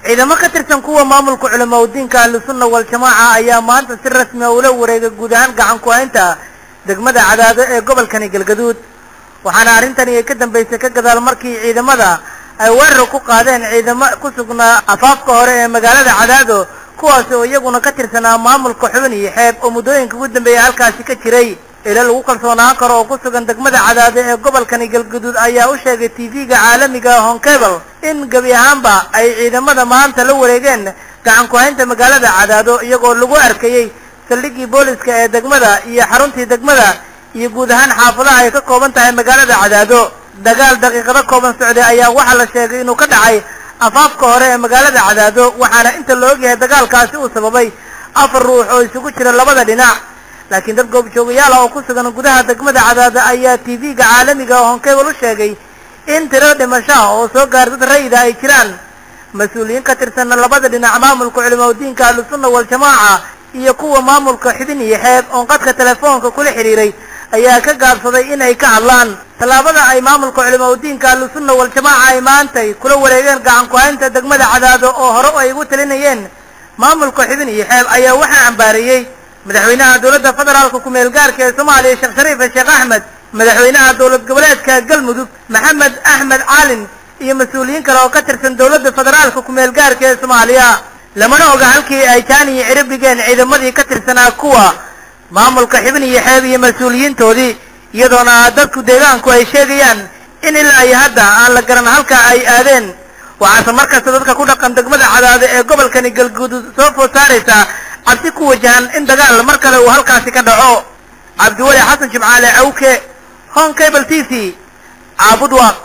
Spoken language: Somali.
ciidamo ka tirsan kuwa maamulka culamaudiinka ahlusunna waljamaaca ayaa maanta si rasmi a ula wareegay guud ahaan gacan ku-haynta degmada cadaado ee gobolkani galgaduud waxaana arrintani ay ka dambaysay ka gadaal markii ciidamada ay weerar ku qaadeen ciidamo ku sugnaa afaafka hore ee magaalada cadaado kuwaasi oo iyaguna ka tirsanaa maamulka xubin iyo xeeb oo muddooyinka ugu dambeeyay halkaasi ka jiray ila lagu kalsoonaan karo oo ku sugan degmada cadaado ee gobolkani galgaduud ayaa u sheegay tv-ga caalamiga honkebel in gebi ahaanba ay ciidamada maanta la wareegeen gacan ku-haynta magaalada cadaado iyagoo lagu arkayey saldhiggii booliska ee degmada iyo xaruntii degmada iyo guud ahaan xaafadaha ay ka kooban tahay magaalada cadaado dagaal daqiiqado kooban socday ayaa waxaa la sheegay inuu ka dhacay afaafka hore ee magaalada cadaado waxaana inta la ogyahay dagaalkaasi uu sababay afar ruux oo isugu jira labada dhinac laakiin dad goobjoogayaal ah oo ku sugan gudaha degmada cadaado ayaa tv-ga caalamiga oo honkebel u sheegay in tiro dhimasho ah oo soo gaar dad rayida ay jiraan mas-uuliyiin ka tirsanna labada dhinac maamulka culimaudiinka ahlusunna waljamaaca iyo kuwa maamulka xubin iyo xeeb oon qadka telefoonka kula xidhiiray ayaa ka gaabsaday inay ka hadlaan tallaabada ay maamulka culimaudiinka ahlusunna waljamaaca ay maantay kula wareegeen gacan ku-haynta degmada cadaado oo hore ay ugu talinayeen maamulka xubin iyo xeeb ayaa waxaa cambaareeyey madaxweynaha dowladda federaalka ku-meel gaarka ee soomaaliya sheekh shariife sheekh axmed madaxweynaha dowlad goboleedka galmudug maxamed axmed caalin iyo mas-uuliyiin kale oo ka tirsan dowladda federaalka ku-meel gaarka ee soomaaliya lamana oga halkii ay jaani iyo cirib dhigeen ciidamadii ka tirsanaa kuwa maamulka xibin iyo xeeb iyo mas-uuliyiintoodii iyadoona dadku deegaanku ay sheegayaan in ilaa iyo hadda aan la garan halka ay aadeen waxaase markasta dadka ku dhaqan degmada cadaado ee gobolkani galguduud soo food saaraysa cabsi ku wajahan in dagaal mar kale uu halkaasi ka dhaco cabdiweli xasan jimcaale awke hon cable t v caabud waaq